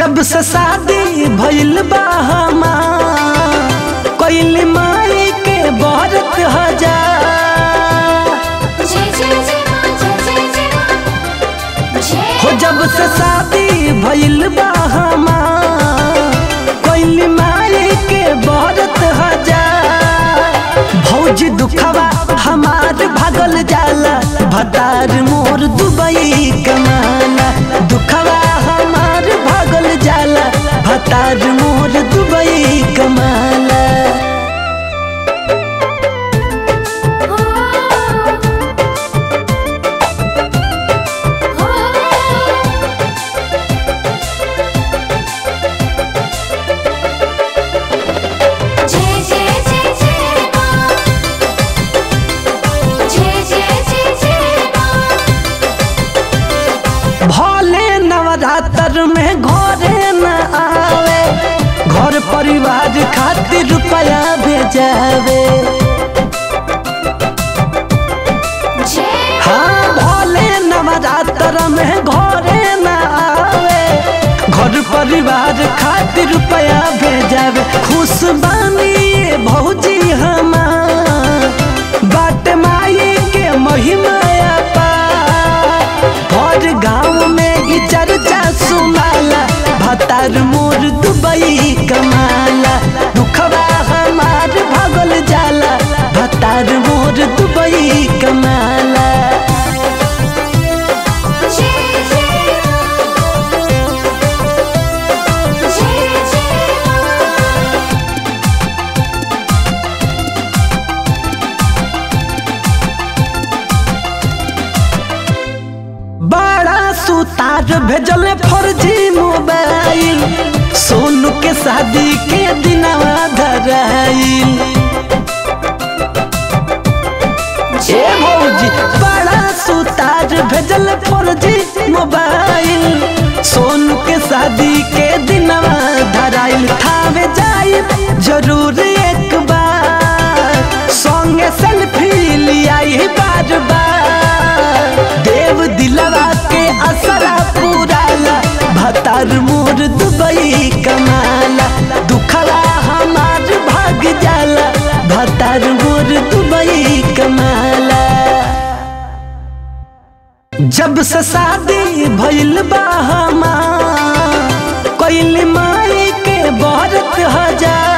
जब से शादी भइल बा हमार कइल माई के बरत हजार जय जय जय मां जय जय जय मां जय हो जब से शादी भइल बा हमार कइल माई के बरत हजार भौजी दुखवा हमार भागल जाला भतार मोर दुबई कमाला दुखवा हमार भागल जाला भतार मोर दुबई कमाला हो हो जय जय जय जय मां जय जय जय जय मां भले नवरात्र में घरे न आवे घर परिवार खातिर रुपया भेजावे जय हाँ भले नवरात्र में घरे न आवे घर परिवार खातिर रुपया भेजावे खुश बानी ये भौजी हमार बाट माई के महिमा पार हर गाँव में ई चर्चा सुनाला भतार मोर दुबई कमाला दुखवा हमार भगल जाला भतार मोर दुबई कमाला जय जय जय जय मां बड़ा सुतार भेजल फर्जी मोबाइल सोनू के शादी के दिनवा धराइल ए भौजी बड़ा सुतार भेजल फर्जी मोबाइल सोनू के शादी के दिनवा धराइल थावे जाई जरूर एक बार संगे सेल्फी लियाई बार बार देव दिलवा के असरा पुराला भतार मोर दुबई कमाला दुखला हमार भाग जाला भतार मोर दुबई कमाला जब से शादी भइल बा हमार कइल माई के बरत हजार